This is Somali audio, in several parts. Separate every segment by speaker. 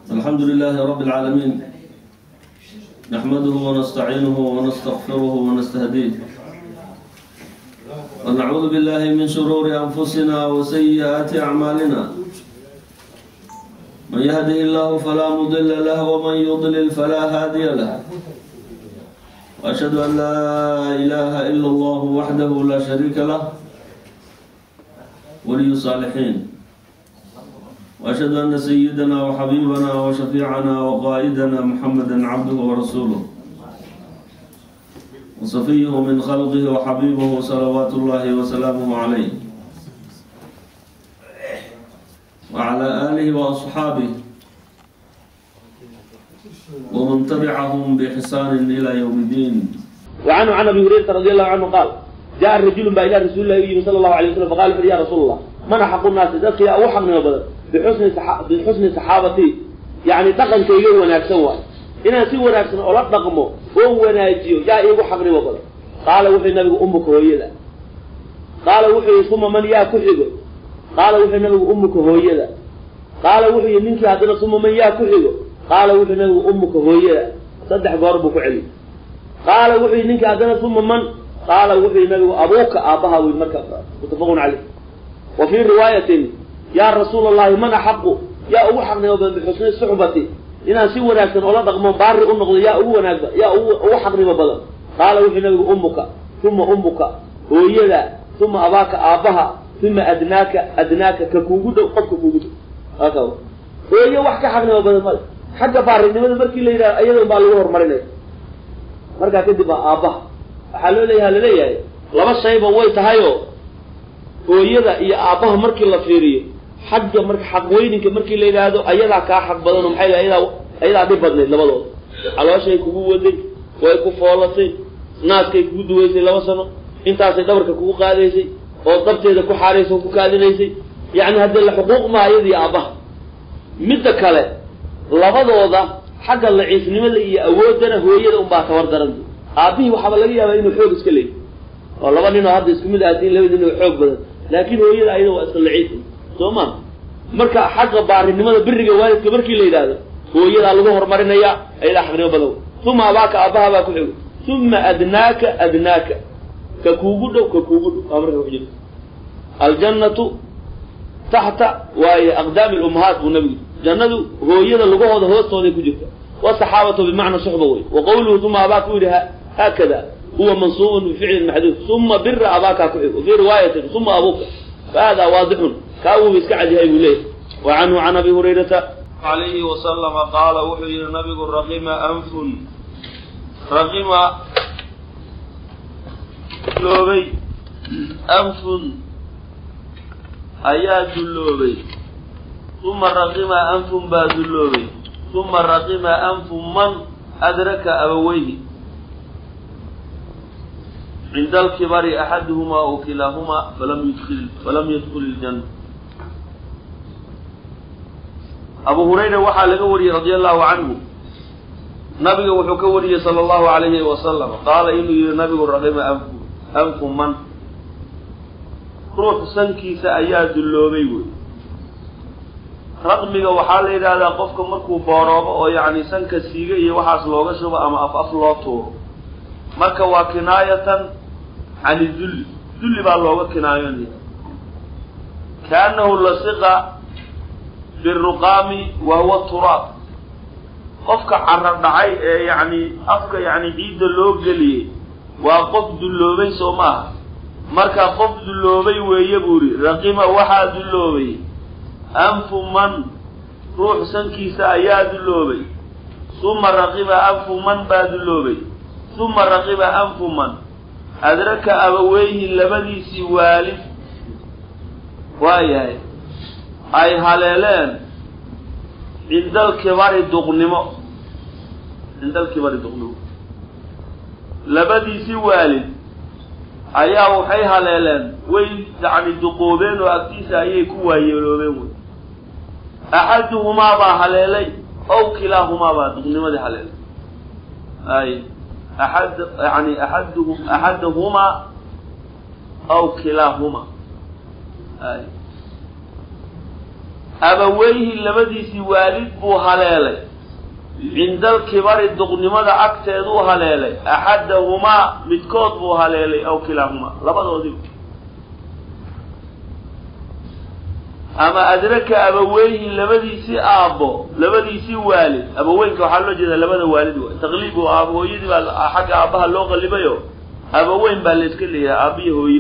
Speaker 1: الحمد لله رب العالمين نحمده ونستعينه ونستغفره ونستهديه ونعوذ بالله من شرور أنفسنا وسيئات أعمالنا من يهده الله فلا مضل له ومن يضلل فلا هادي له وأشهد أن لا إله إلا الله وحده لا شريك له ولي الصالحين وأشهد أن سيدنا وحبيبنا وشفيعنا وقائدنا محمدا عبده ورسوله وصفيه من خلقه وحبيبه صلوات الله وسلامه عليه وعلى آله وأصحابه ومن تبعهم بإحسان إلى يوم الدين
Speaker 2: وعنه عن ابي هريره رضي الله عنه قال جاء الرجل با الى رسول الله يجي صلى الله عليه وسلم فقال يا رسول الله من حق الناس ذلك يا او حقنا بدل بحسن صح... بحسن صحابتي يعني دقن كيغا وناغسن واي ina si wanaagsan oo la dhaqmo oo wanaajiyo yaa iigu xaqnimo badan qaala wuxuu nabigu ummuka hooyada qaala wuxuu suma man yaa ku xigo qaala wuxuu nabigu ummuka hooyada qaala wuxuu ninkii haddana suma man yaa ku xigo qaala wuxuu nabigu ummuka hooyada saddex goor buu ku celi qaala wuxuu ninkii haddana suma man qaala wuxuu nabigu abuuka aabbaha wey marka mutafaqun caleyh wa fii riwaayatin yaa rasuula allahi man axaqu yaa ugu xaqnimo badan bixusni suxbati inaan si wanaagsan oola dhaqmo baari u noqdo yaa ugu wanaagba yaa ugu ugu xaqnimo badan qaala wuxuu nabigu ummuka uma ummuka hooyada uma abaaka aabbaha uma adnaaka adnaaka ka kuugu dhow qofka kuugu dhow haka hooyo wax ka xaqnimo badan male xagga baarinimada markii la yidhaha iyada baa lagu horumarinaya markaa kadib baa aabbaha waxaa loo leeyaha laleeyahay laba shayba way tahayoo hooyada iyo aabbaha markii la fiiriyo xagga marka xaqweyninka markii la yidhaahdo ayadaa kaa xaq badanoo maxay lahay ayadaa ayadaa dhib badnayd labadooda calooshay kugu waday way ku foolatay naaskay kugu duwaysay laba sano intaasay dhabarka kugu qaadaysay oo dabteeda ku xaaraysay oo ku kaadinaysay yacni haddii la xuquuq maa ayadii aabbaha midda kale labadooda xagga laciifnimada iyo awooddana hooyada unbaa tabar daran aabbihii waxaaba laga yaabaa inuu xoog iska leeyahy oo laba ninoo hadda isku mid ahaatiin laba nin oo xoog badan laakiin hooyada ayada waa iska laciif soo ma marka xagga baarinimada biriga waalidka markii la yidhaahdo hooyadaa lagu horumarinayaa ayadaa xaqnimo badan uma abaaka aabbaha baa ku xigo uma adnaaka adnaaka ka kuugu dhow ka kuugu dhow aa marka kujirta aljannatu taxta waaye aqdaami lummahaat buu nabigu jannadu hooyada lugahooda hoostooday ku jirta wasaxaabatu bimacna suxba wey wa qawluhu uma abaaka u yidhi haakada huwa mansuubun bificlin maxduud uma bira abaakaa ku xigo fii riwaayatin uma abuuka fahada waadixun kaa wuuba iska cadyahay buu leeyahy wa canhu can abi hurayrata
Speaker 1: عليه وسلم قال وحي النبي رغم أنف رغم لوبي أنف أيا دلوبي ثم رغم أنف با دلوبي ثم رغم أنف من أدرك أبويه عند الكبر أحدهما أو كلاهما فلم يدخل فلم يدخل الجنة abu hurayra waxaa laga wariyey radia allahu canhu nabiga wuxuu ka wariyey sala allahu alayhi wasalam qaala inuu yihi nabigu raqima anfu anfu man ruux sankiisa ayaa dulloobay wey raqmiga waxaa la yidhahdaa qofka markuu booroobo oo yacni sanka siiga iyo waxaas looga shubo ama af af loo tuuro marka waa kinaayatan can idulli dulli baa looga kinaayonaya kaanahu lasiqa biruqaami wa huwa turaab qofka carra dhacay ee yacni afka yacni ciidda loo geliyey waa qof dulloobay soo maaha marka qof dulloobay weeye buu yidhi raqima waxaa dulloobay anfu man ruux sankiisa ayaa dulloobay suma raqiba anfu man baa dulloobay suma raqiba anfu man adraka abaweyhi labadiisii waalid waayahay ay haleeleen cinda alkibari duqnimo cinda alkibari duqnimo labadiisii waalid ayaa waxay haleeleen way yacni duqoobeen oo agtiisa ayay ku waayeeloobeen wey axaduhumaa baa haleelay ow kilaahumaa baa duqnimadii haleelay ay axad yani axaduhu axadahumaa aw kilaahumaa ay abaweyhi labadiisii waalid buu haleelay cinda alkibari duqnimada agteeduu haleelay axadahumaa midkood buu haleelay aw kilaahumaa labadoodiiba ama adraka abaweyhi labadiisii aabbo labadiisii waalid abaweynka waxaa loo jeedaa labada waalid waay taqliib oo aab hooyadii baa xagga aabbaha loo qalibayo abaweyn baa la iska leeyahay aabbiyo hooye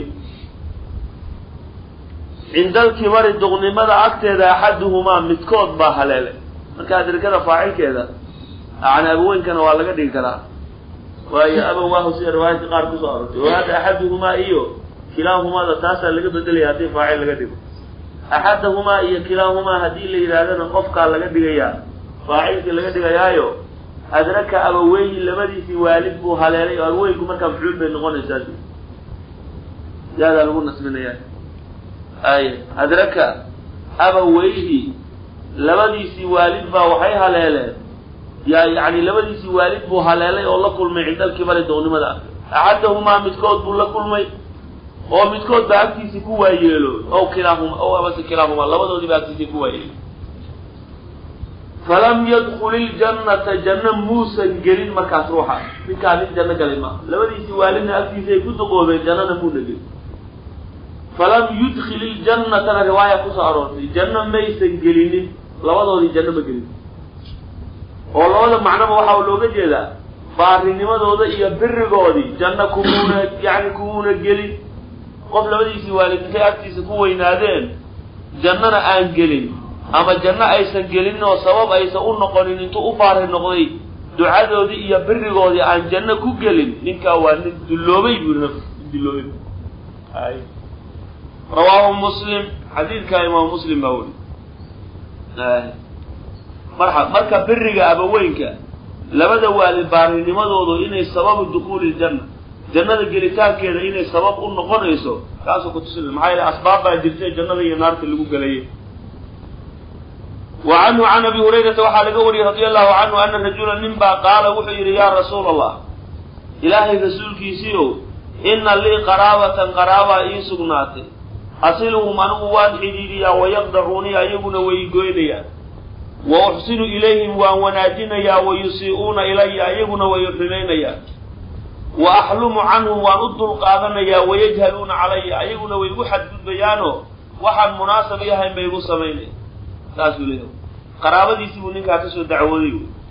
Speaker 1: cinda alkibari duqnimada agteeda axaduhumaa midkood baa haleelay marka adrakada faacilkeeda yani abaweynkana waa laga dhigi karaa waayo abawaahu sida riwaayadka qaar kusoo arortay oo hadda axaduhumaa iyo kilaahumaada taasaa laga bedelaya haddii faacil laga dhigo axadahumaa iyo kilaahumaa haddii la yidhaahdana qofkaa laga dhigayaa faacilkii laga dhigayaayo adraka abaweyhi labadiisii waalid buu haleelay oo abaweynku markaa mafcuul bay noqonaysaa yaadaa lagu nasbinaya ay adraka abaweyhi labadiisii waalid baa waxay haleeleen ya yani labadiisii waalid buu haleelay oo la kulmay cinda alkibari doonnimada axadahumaa midkood buu la kulmay oo midkood baa agtiisii ku waayeelo o kilaahuma o amase kilaahuma labadoodii baa agtiisii ku waayeelo falam yadkul iljannata janno muusan gelin markaas ruuxa ninkaa nin janno galay maaha labadiisii waalidna agtiisa ay ku duqoobeen jannana muuna gelin falam yudkil iljannatana riwaaya kusoo aroortay janno maysan gelinin labadoodii janno ma gelin oo labada macnoba waxaa looga jeedaa baarinimadooda iyo birigoodii janno kumuuna yani kumuuna gelin qof labadiisii waalid intay agtiisa ku weynaadeen jannana aan gelin ama janno aysan gelinin oo sabab aysan u noqonin intuu u baari noqday ducadoodii iyo birigoodii aan janno ku gelin ninkaa waa nin dulloobay buu dulloobay ay rawaahu muslim xadiidkaa imaamu muslim baa weli marxa marka biriga abaweynka labada waalid baarinimadoodu inay sababu dukuuli ljanna jannada gelitaankeeda inay sabab u noqonayso kaasuu kutusinay maxaa yeele asbaab baa jirtay jannada iyo naarta lagu gelayay wa canhu can abi hurayrata waxaa laga wariyey radia allahu canhu ana rajula nin baa qaala wuxuu yidhi yaa rasuula allah ilaahay rasuulkiisiiow inna lii qaraabatan qaraabaa ii sugnaatay asiluhum anigu waan xidhiidhiyaa wayaqdacuunii ayaguna way goynayaan wa uxsinu ilayhim waan wanaajinayaa wa yusii'uuna ilaya ayaguna way xumaynayaan wa axlumu canhum waan u dulqaadanayaa wayajhaluuna calaya ayaguna way igu xadgudbayaanoo waxaan munaasab yahayn bay igu samaynaya saasuu leeyahay qaraabadiisii buu ninkaa kasoo dacwooday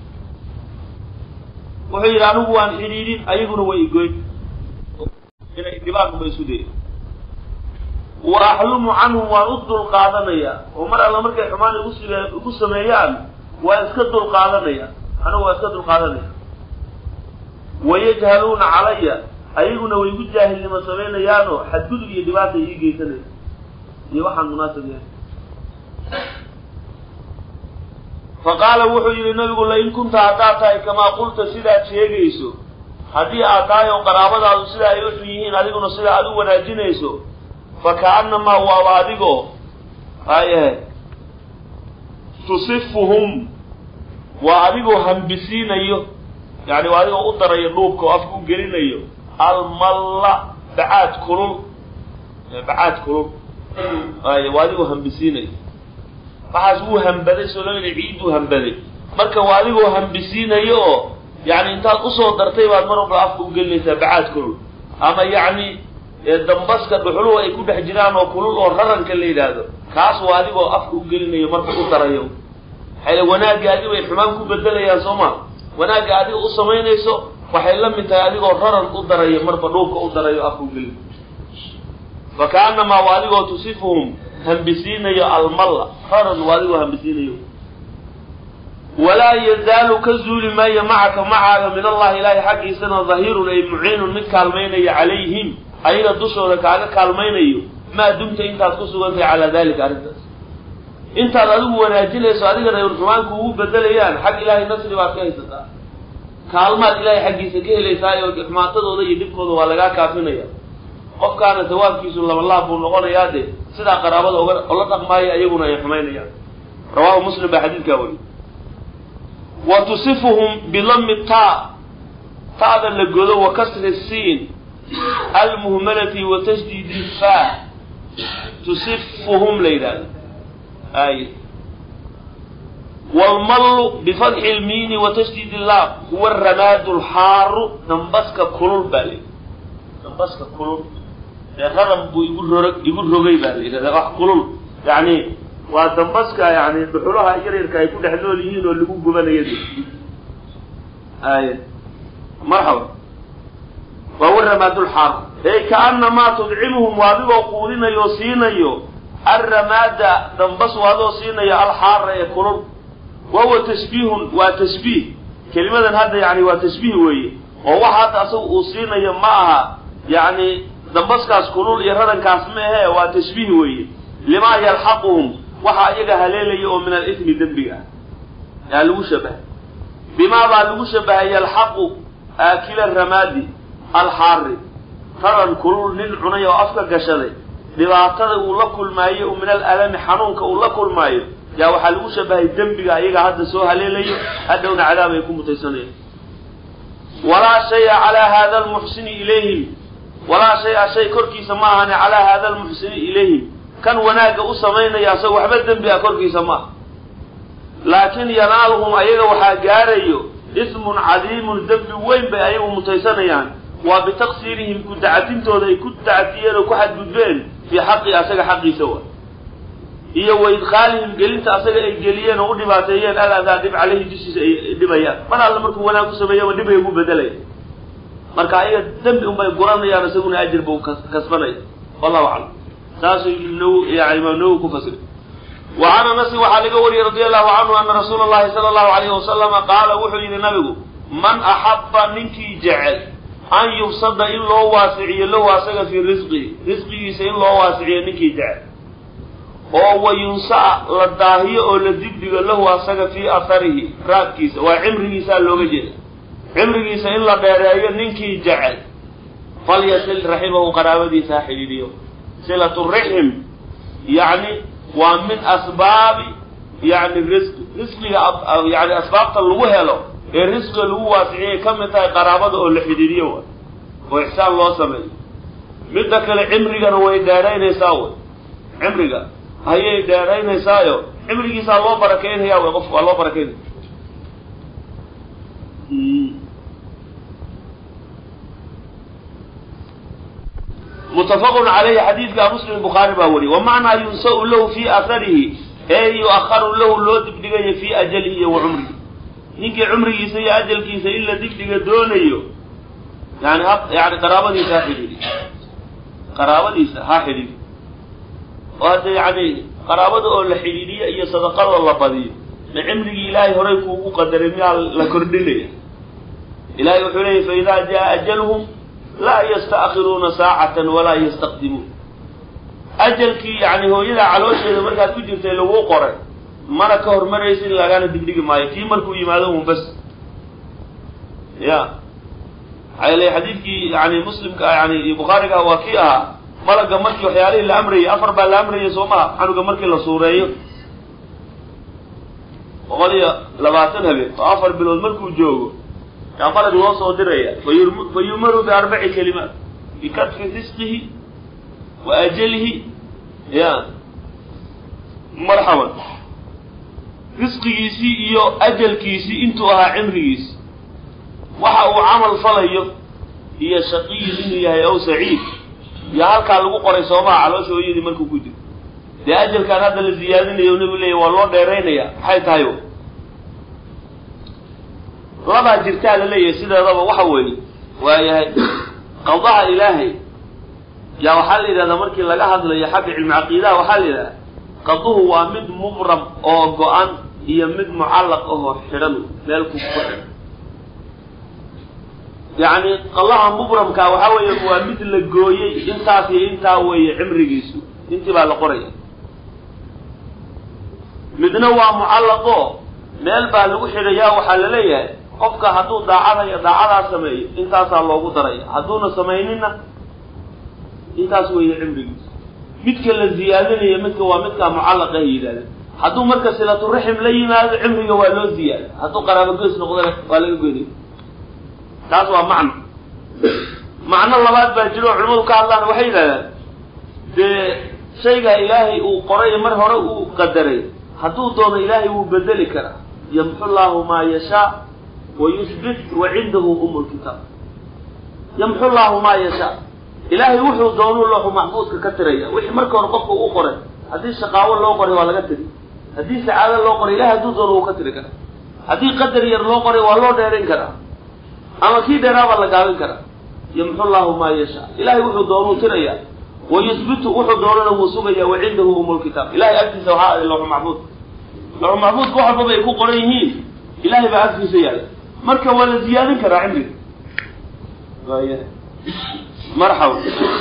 Speaker 1: wuxuu yidhi anigu waan xidhiidhin ayaguna way igoyn inay dhibaatuma isku daya wa axlumu canhum waan u dulqaadanayaa oo mar alla markay xumaan igu s igu sameeyaan waan iska dulqaadanaya anigu waan iska dulqaadanaya wayajhaluuna calaya ayaguna way igu jaahilnimo samaynayaanoo xadgudub iyo dhibaata ii geysanaya iyo waxaan munaasab yahay fa qaala wuxuu yidhi nabigu lain kunta haddaad tahay kamaa qulta sidaad sheegayso haddii aad tahay oo qaraabadaadu sida ay u xun yihiin adiguna sida aad u wanaajinayso fa ka'annamaa waaba adigoo ayahe tusifuhum waa adigoo hambisiinayo yani waa adigoo u darayo dhuubka oo afka u gelinayo almalla bacaad kulul bacaad kulul ay waa adigoo hambisiinayo waxaas wuu hambaday soo loo yidhi ciidduu hambaday marka waa adigoo hambisiinayo oo yani intaad usoo dartay baad mar walba afka u gelinaysaa bacaad kulul ama yacni dambaska dhuxuluhu ay ku dhex jiraan oo kulul oo raranka la yidhaahdo kaas waa adigoo afka u gelinayo marka u darayo maxay wanaagga adi bay xumaan ku bedelayaan soo ma wanaagga adiga u samaynayso waxay la mid tahay adigoo raran u darayo marba dhuubka u darayo afka u gelin fa kaanamaa waa adigoo tusifuhum hambisiinayo almalla raran waa adigoo hambisiinayo walaa yazaalu ka zuuli maayo macaka macaaga min allahi ilaahay xaggiisana dahirun ay muciinun mid kaalmaynaya calayhim ayaga dushooda kaaga kaalmaynayo maa dumta intaad ku sugantahay calaa dalika arrintaas intaad adigu wanaajinayso adigana ay xumaanku ugu bedelayaan xag ilaahay nasri baad ka haysataa kaalmaad ilaahay xaggiisa ka helaysaa oo xumaatadooda iyo dhibkooda waa lagaa kaafinaya qofkaana sawaabkiisu labalaab buu noqonayaa dee sidaa qaraabada oga ola dhaqmaayo ayaguna ay xumaynayaan rawaahu muslim baa xadiidkaa wariy wa tusifuhum bidami ta ta'da la godo wa kasri siin almuhmalati wa tasdiidi fa tusifuhum la yidhahdo ay waalmallu bifatxi lmiini wa tashdid illaam huwa ramaadu lxaaru dambaska kulul baa la yidhi dambaska kulul ee raran buu igu rorog igu rogay baa la yidhahdaa wax kulul yacni waa dambaska yani dhuxulaha yaryarka ay ku dhex nool yihiin oo lagu gubanayo ay marxaba waa waramaadulxaar ey kaanamaa tudcimuhum waa adigoo quudinayo o siinayo alramaada dambas waa adoo siinayo alxaara ee kulul wahuwa tashbiihun waa tashbiih kelimadan hadda yani waa tashbiih weeye oo waxa hadda asaga uu siinayo ma aha yani dambaskaas kulul iyo rarankaas ma ahe waa tashbiih weeye limaa yalxaquhum waxaa iyaga haleelaya oo min alithmi dembiga ah yaa lagu shabahay bimaa baa lagu shabahay yalxaqu aakila ramaadi alxaari raran kulul nin cunay oo afka gashaday dhibaatada uu la kulmaayo oo min alalami xanuunka uu la kulmaayo yaa waxaa lagu shabahay dembiga iyaga hadda soo haleelayo hadhowna cadaab ay ku mutaysanayaan walaa shaya calaa hada almuxsini ilayhim walaa shay-a shay korkiisa ma ahani calaa hada almuxsini ilayhim kan wanaagga u samaynaya asaga waxba dembi a korkiisa ma aha laakin yanaaluhum ayaga waxaa gaarayo ismun cadiimun dembi weyn bay ayagu mutaysanayaan waa bitaqsiirihim ku dacatintooda ay ku dacatiyeen oo ku xadgudbeen fii xaqi asaga xaqiisa wa iyo wa idkhaalihim gelinta asaga ay geliyeen oo u dhibaateeyeen aladaa dhib caleyhi dushiisa ay dhibayaan mar alla markuu wanaag ku sameeyaba dhib ay ugu bedelaya marka ayaga dembi unbay guranayaan isaguna ajir buu kasbanaya wallahu aclam saasuu n yani imaam nawowi ku fasira wa can anasin waxaa laga wariyey radi allahu canhu ana rasuula allahi sala allahu alayhi wasalama qaala wuxuu yidhi nabigu man axabba ninkii jecel an yubsada in loo waasiciyo lahu asaga fii risqihi risqigiisa in loo waasiciyo ninkii jecel oo wa yunsa'a la daahiyo oo la digdigo lahu asaga fii atharihi raadkiisa waa cimrigiisaa looga jeeda cimrigiisa in la dheereeyo ninkii jecel falyasil raximahu qaraabadiisa ha xidhiidhiyo silatu rixim yacni waa min asbaabi yani risqi risqiga yani asbaabta lagu helo ee risqiga lagu waasiciyay ka mid tahay qaraabada oo la xidhiidhiyo wa oo ixsaan loo sameeyo midda kale cimrigana way dheeraynaysaa way cimriga ayay dheeraynaysaayo cimrigiisaa loo barakeynaya way qofku waa loo barakeynaya mutafaqun calayhi xadiidka muslim bukhaari baa wariyay wa macnaa yunsau lahu fii atharihi ee yu-akharu lahu loo dibdhigayo fii ajalihi iyo wa cumrihi ninkii cumrigiisa iyo ajalkiisa in la dibdhiga doonayo yani ha yani qaraabadiisa ha xidhiidhi qaraabadiisa ha xidhiidhi oo hadda yani qaraabada oo la xidhiidhiyo iyo sadaqadoo la badiyo ma cimrigii ilaahay horay kuugu qadaray miyaa la kordhinaya ilahay wuxuu leeyay fa idaa jaa ajaluhum laa yasta'khiruuna saacatan walaa yastaqdimuun ajalkii yani hooyada caloosheeda markaad ku jirtay laguu qoray mana ka hormaraysin lagana digdhigi maayo kii markuu yimaado un bas ya maxaa yeele xadiidkii yani muslimka yani bukhaariga waa kii ahaa malaga markii waxyaalihii la amrayay afar baa la amrayay soo maha xanuga markii la suureeyo boqol iyo labaatan habeen oo afar bilood markuu joogo yaa malag loo soo diraya fa yumaru biarbaci kalimaat bikatfi risqihi wa ajalihi ya marxaban risqigiisii iyo ajalkiisii intuu ahaa cimrigiisi waxa uu camal falayo iyo shaqiyin inuu yahay ow saciid iyo halkaa lagu qoray soomaha caloosha hooyadii markuu ku jiro dee ajalkaan hadda la ziyaadinayo o nabigu leeya waa loo dheeraynaya maxay tahay labaa jirtaa la leeyahay sideedaba waxa weeye waayahay qadaha ilaahay yaa waxaa la yidhahdaa markii laga hadlayo xagga cilmi caqiidaha waxaa la yidhahdaa qaduhu waa mid mubram oo go-an iyo mid mucallaq ahoo xidhan meel ku ku xidhan yacni qadaha mubramka waxaa weeye waa mid la gooyey intaas iyo intaa weeye cimrigiisu intii baa la qoraya midna waa mucallaqo meel baa lagu xidhayaa waxaa la leeyahay qofka hadduu daacadayo daacadaa sameeyo intaasaa loogu daraya hadduuna samayninna intaas weeye cimrigiisa midka la ziyaadinayo midka waa midkaa mucallaqa ay yidhahdeen hadduu marka silaturaxim la yimaado cimriga waa loo ziyaada hadduu qaraabo goys noqdana waa laga goynaya taas waa macno macno labaad baa jiro oo culimadu ka hadlaan waxay yidhahdaan dee shayga ilaahay uu qoray mar hore uu qadaray hadduu doono ilaahay wuu bedeli karaa yamxu llaahu maa yashaa wa yusbit wa cindahu umu lkitaab yamxu llaahu maa yashaa ilaahay wuxuu doonuu looxu maxfuudka ka tiraya wixii marka hore qofka u qoray haddii shaqaawo loo qoray waa laga tiri haddii sacaado loo qoray ilahay hadduu doono wuu ka tiri karaa haddii qadar yar loo qoray waa loo dheerayn karaa ama kii dheeraabaa la gaabin karaa yamxu llaahu maa yashaa ilahay wuxuu doonuu tiraya wa yusbitu wuxuu doonana wuu sugaya wa cindahu umu lkitaab ilahay agtiisa waxaa aday looxu maxfuud looxu maxfuudka wax walbaba ay ku qoran yihiin ilahay baa agtiisa yaala marka waa la ziyaadin karaa cimriga marxaba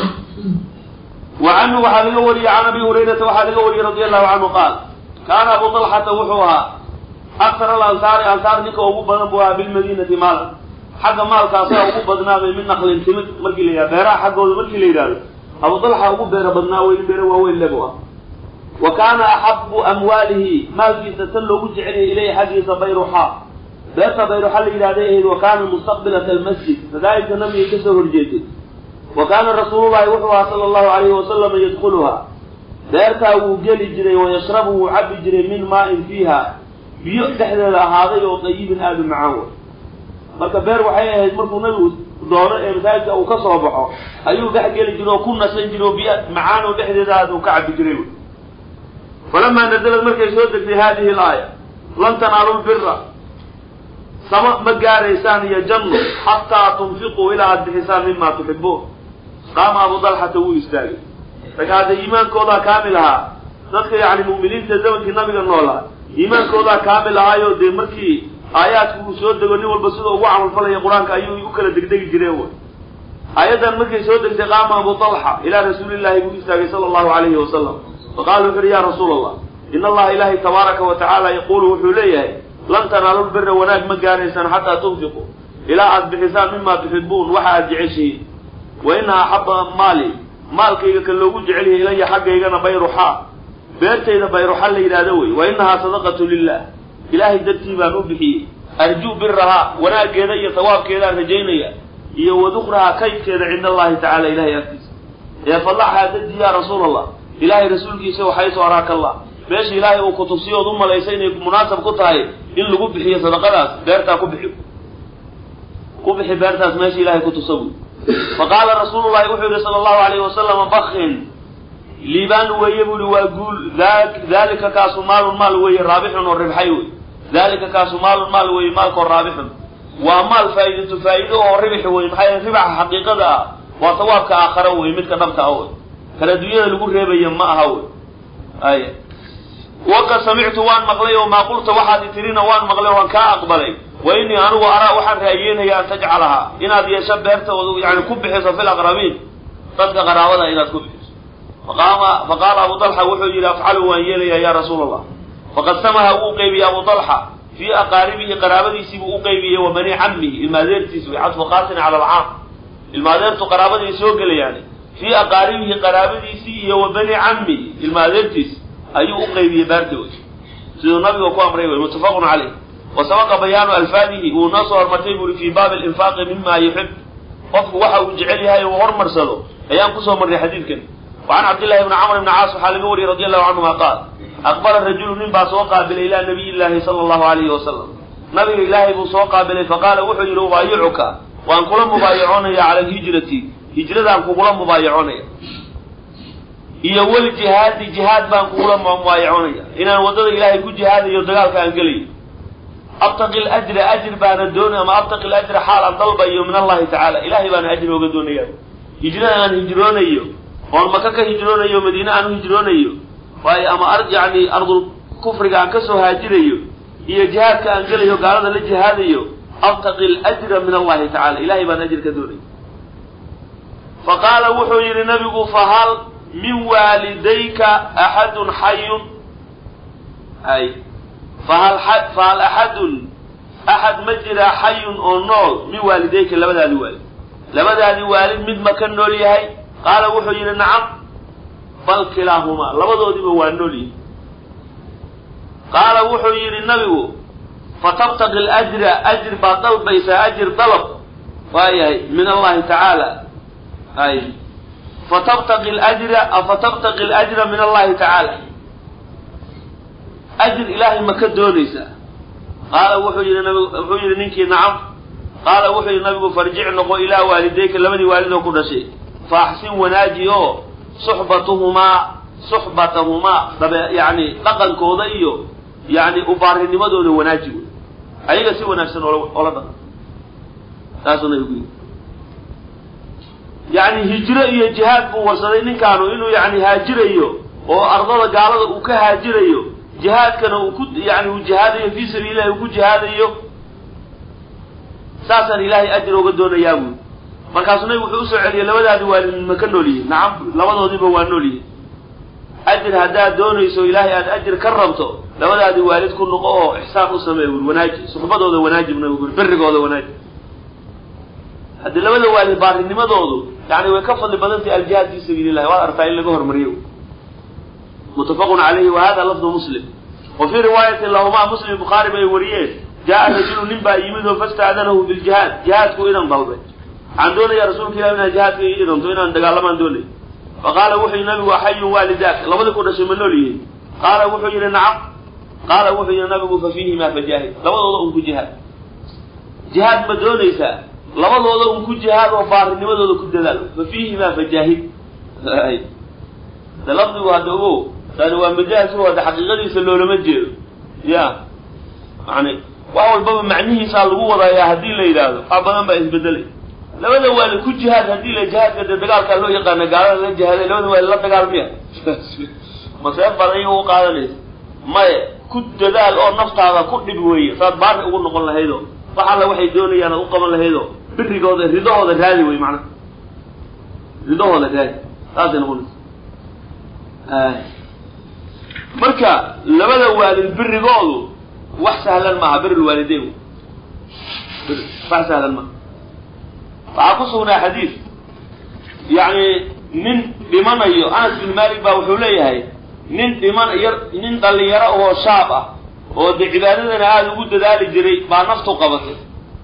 Speaker 1: wa canhu waxaa laga wariyey can abi hurayrata waxaa laga wariyey radi allahu canhu qaal kaana abu dalxata wuxuu ahaa aktar alansaari ansaar ninka ugu badan buu ahaa bilmadiinati maala xagga maalka asaga ugu badnaabay min naqlin timid markii la yidhahdo beeraha xaggooda markii la yidhahdo abu dalxa ugu beero badnaa wey in beero waaweyn lebu ah wa kaana axabu amwaalihi maalkiisa tan loogu jeceliyay ilayhi xaggiisa bayruxaa beerta bayruxa la yidhahday ahayd wa kaana mustaqbilata almasjid madaahibka nabiga kasoo horjeeday wa kaana rasuulullahi wuxuu ahaa sala allahu alayhi wasalama yadkuluhaa beertaa wuu geli jiray wayashrabu wuu cabi jiray min maa-in fiiha biyo dhexdeeda ahaaday oo dayibin aada u macaan way marka beer waxay ahayd markuu nabigu doono ee masaajidka uu ka soo baxo ayuu dhex geli jiray oo ku nasan jiray oo biyo macaan oo dhexdeeda aada uu ka cabi jiray wy falamaa nazalad markay soo degtay hadihi alaaya lan tanaalu lbira sama ma gaaraysaan iyo janno xataa tunfiquu ilaa aada bixisaan mima tuxibuun qaama abu dalxata wuu istaagay marka hadda iimaankoodaa kaamil ahaa dadka yacni mu'miniinta zamankii nabiga noolaa iimaankoodaa kaamil ahaayo dee markii aayaadku uu soo dego nin walba sida ugu camalfalaya qur-aanka ayuu u kala degdegi jireen way aayaddan markay soo degtay qaama abu dalxa ilaa rasuulillahi buu istaagay sala allahu calayhi wasalam faqala wuxu uhi ya rasuula allah in allaha ilaahay tabaaraka wa tacaala yaquulu wuxuu leeyahay lan tanaalu lbira wanaag ma gaaraysaan xataa tunfiquu ilaa aada bixisaan mima tuxibuun waxa aada jeceshihiin wa inaha axaba maali maalkayga ka loogu jecel yahay ilaya xaggaygana bayruxaa beertayda bayruxa la yidhahdo wey wa inahaa sadaqatu lilah ilaahay dartii baan u bixiyey arjuu birahaa wanaaggeeda iyo sawaabkeedaan rajaynaya iyo wadukrahaa kaydkeeda cinda allahi tacala ilahay agtiisa ee falaxaa dadii ya rasuula allah ilaahay rasuulkiisa waxaysu araaka allah meesha ilaahay uu ku tusiyo ood u malaysa inay munaasab ku tahay in lagu bixiyo sadaqadaas beertaa ku bixi ku bixi beertaas meesha ilahay ku tusa buy faqaala rasuulu llahi wuxuu yihi sala allahu alayhi wasalama bakin liibaan weeye bu ihi waa guul dalika kaasu maalun maal weeye raabixun oo ribxay wey dalika kaasu maalun maal weeye maalkoo raabixun waa maal faa'iidatu faa'iido oo ribix wey maxaa yeele ribaxa xaqiiqada ah waa sawaabka aakhara wey midka dhabta ah wey kala dunyada lagu reebaya ma aha wey aya waqad samictu waan maqlay oo maa qulta waxaad itirina waan maqlay waan kaa aqbalay wa inii anigu araa waxaan raayeenaya an tajcalahaa inaad yeesho beerta oo yani ku bixiso fil aqrabiin dadka qaraabada inaad ku bixiso faqaama faqaala abu dalxa wuxuu yidhi afcalu waan yeelayaa ya rasuula allah faqad samaha wuu qeybiyey abu dalxa fii aqaaribihi qaraabadiisii buu u qeybiyey wa bani cammihi ilmaadeertiis way cadfu qaasin cala alcaam ilmaadeertu qaraabadii soo gelayaan fii aqaaribihi qaraabadiisii iyo wa bani cammihi ilmaadeertiis ayuu u qeybiyey baarta wey siduu nabiga ku amray wey muttafaqun caleyh wa sabaqa bayaanu alfaadihi wuu noo soo hormartay buri fii baabi alinfaaqi mima yuxib qofku waxa uu jecel yahay uu hormarsado ayaan kusoo marray xadiidkan wa can cabdillahi bni camr bni caas waxaa laga wariyey radi allahu canhuma qaal aqbala rajulu nin baa soo qaabilay ilaa nabiy llaahi sala allahu alayhi wasalam nabiga ilaahay buu soo qaabilay faqaala wuxuu yidhi ubaayicuka waan kula mubaayacoonaya cala alhijrati hijradaan kugula mubaayacoonaya iyo wal jihaadi jihaad baan kugula mubaayacoonaya inaan waddada ilaahay ku jihaadayo dagaalka aan gelayo abtaqi lajra ajr baana doonay ama abtaqi lajra xaal aan dalbayo min allahi tacaala ilahay baana ajri ooga doonaya hijrada aan hijroonayo oon maka ka hijroonayo madiine aan u hijroonayo waayo ama ar yani ardul kufriga aan kasoo haajirayo iyo jihaadka aan gelayo gaalada la jihaadayo abtaqi ljra min allahi tacala ilahay baan ajir ka doonaya faqaala wuxuu yihi nabigu fahal min waalidayka axadun xayun ay fahal fahal axadun axad ma jiraa xayun oo nool min waalidayka labadaadi waalid labadaadi waalid mid ma ka nool yahay qaala wuxuu yidhi nacam bal kilaahumaa labadoodiba waa nool yihi qaala wuxuu yidhi nabigu fatabtaqi ljra ajr baad dalbaysaa ajir dalab waayahay min allahi tacaala ay fatabtaqi ljra afatabtaqi ljra min allahi tacaala ajir ilaahay ma ka doonaysaa qaala wuxuu yidhi nabig wuxuu yidhi ninkii nacam qaala wuxuu yidhi nabigu farjic noqo ilaa waalidayka labadii waalidoo ku dhashay fa axsin wanaaji oo suxbatuhumaa suxbatahumaa dabe yacni dhaqankooda iyo yacni ubaarinimadooda wanaaji wey ayaga si wanaagsan oola oola dhaqan saasuu nabigu yidhi yacni hijro iyo jihaad buu warsaday ninkaanu inuu yacni haajirayo oo ardada gaalada uu ka haajirayo jihaadkana uu ku yani uu jihaadayo fii sabiilillahi uu ku jihaadayo saasaan ilaahay ajir oga doonayaa buui markaasuu nabigu wuxuu usoo celiyey labadaadi waalid ma ka nool yihin nacam labadoodiiba waa nool yihin ajir haddaad doonayso ilaahay aad ajir ka rabto labadaadi waalid ku noqo oo ixsaan u sameey bui wanaaji suxbadooda wanaaji bu nabigu ui birigooda wanaaji haddii labada waalid baarinimadoodu yani way ka fadli badantay aljihaad fii sabiili llahi waad artaa in laga hormariyo mutafaqun calayhi wa hada lafdu muslim wa fii riwaayatin lahumaa muslim bukhaari bay wariyeen jaa rajulu nin baa yimid oo fastaadanahu biljihaad jihaadku idan dalbay waxaan doonaya rasuulka ilah inaan jihaadka ii idanto inaan dagaalamaan doonay faqaala wuxuu yihi nabigu axayun waalidaak labadii ku dhashay ma nool yihiin qaala wuxuu yihi nacam qaala wuxuu yihi nabigu fa fiihimaa fajaahid labadooda un ku jihaad jihaad ma doonaysaa labadooda un ku jihaad oo baarinimadooda ku dadaal fa fiihimaa fajaahid de lafdigu hadda ogow tani waa majaaz o hadda xaqiiqadiisa loolama jeedo ya yani wax walbaba macnihiisaa lagu wadayaa haddii la yidhaahdo wax badan baa isbedelay labada waalid ku jihaad haddii la jihaadka dee dagaalkaa loo yaqaana gaalada la jihaaday labada waalid la dagaal miya masee badan iyaga u qaadanaysa maye ku dadaal oo naftaada ku dhib weeye saad baari ugu noqon lahaydoo wax alla waxay doonayaan aad u qaban lahaydoo birigooda ridahooda raadi wey macnaha ridahooda raadi saasay noqonaysa marka labada waalid birigoodu wax sahlan maaha birilwaalideyn wax sahlan maaha waxaa ku sugnaa xadiid yacni nin dhimanayo anas bin malik baa wuxuu leeyahay nin dhiman yar nin dhalinyaro oo shaab ah oo dee cibaadadana aada ugu dadaali jiray baa naftu qabatay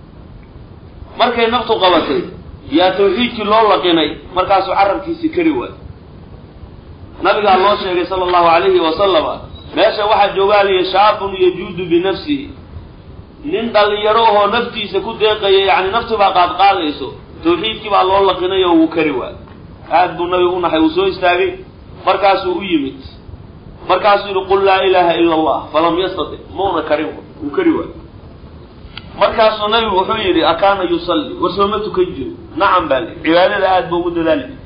Speaker 1: markay naftu qabatay yaa tawxiidkii loo laqinay markaasuu carabkiisii kari waay nabigaa loo sheegay sala allahu alayhi wasalama meesha waxaa joogaaliya shaabun yajuudu binafsihi nin dhalinyaro ahoo naftiisa ku deeqaya yani nafti baa qaadqaadayso tawxiidkii baa loo laqinay oo wuu kari waay aad buu nabigu u naxay wuu soo istaagay markaasuu u yimid markaasuu yihi qul laa ilaaha ila allah falam yastatic mauna karin wuu kari waay markaasuu nabigu wuxuu yidhi akaana yusalli war sooma tukan jiro nacam baa li cibaadada aad buu ugu dadaali jir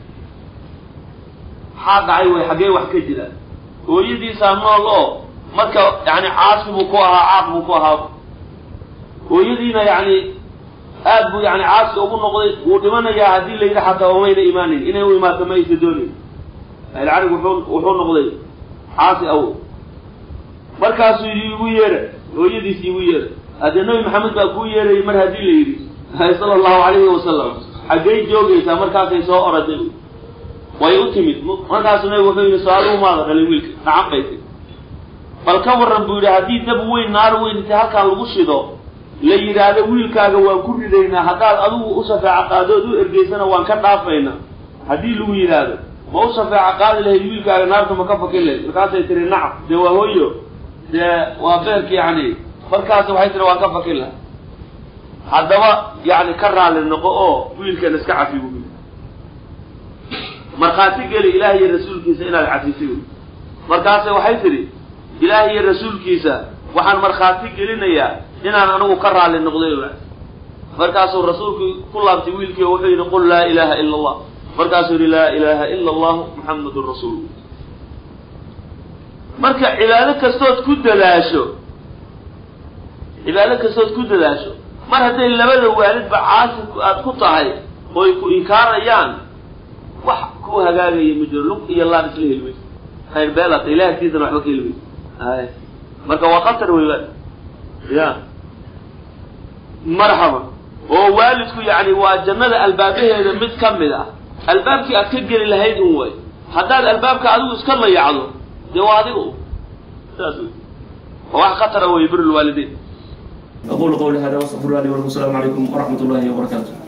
Speaker 1: maxaa dhacay way xaggee wax ka jiraan hooyadiisaa nool oo marka yani caasi buu ku ahaa caaq buu ku ahaa hooyadiina yani aad buu yani caasi ugu noqday wuu dhimanayaa haddii la yidhi xataa umayna imaanin inay u imaato ma aysa doonayn ahilcarig wuxuu wuxuu noqday caasi awow markaasuu yidhi igu yeera hooyadiis igu yeera haddee nabi maxamed baa kuu yeerayay mar haddii la yidhi sala allahu calayhi wasalam xaggay joogaysaa markaasay soo oraday way u timid markaasuu nabigu wuxuu yidhi so-aaluhu maada dhalay wiilka nacan bay tiri bal ka warran buu yidhi haddii dab weyn naar weyn inta halkaan lagu shido la yidhaahdo wiilkaaga waan ku ridaynaa haddaad adigu u shafeeco qaadood u ergeysana waan ka dhaafaynaa haddii lagu yidhaahdo ma u shafeeco qaadi lahayd wiilkaaga naarta ma ka fakin lahayd markaasay tiri nacam dee waa hooyo dee waa beerka yani markaas waxay tiri waan ka fakin lahay haddaba yani ka raali noqo oo wiilkan iska cafi bu markhaati geli ilaah iyo rasuulkiisa inaad cafisay markaase waxay tidhi ilaah iyo rasuulkiisa waxaan markhaati gelinayaa inaan anigu ka raali noqday markaasuu rasuulku ku laabtay wiilkii oo wuxuu yidhi qul laa ilaaha ila allah markaasuu yidhi laa ilaaha ila allahu muxamadun rasuulu marka cibaado kastood ku dadaasho cibaado kastood ku dadaasho mar hadday labada waalidba caasi aad ku tahay ooy ku inkaarayaan wax ku hagaagaya ma jiro lug iyo laan isla heli mayso khayr beelata ilahi agtiisana waxba ka heli mayso ay marka waa khatar wey wa ya marxaba oo waalidku yani waa jannada albaabaheeda mid ka mid ah albaabkii aad ka geli lahayd un way haddaad albaabka adigu iska layacdo dee waa adigu saas wey waa wax khatara wey bir lwaalidein
Speaker 2: أقول قولي هذا وأستغفر الله لي ولكم السلام عليكم ورحمة الله وبركاته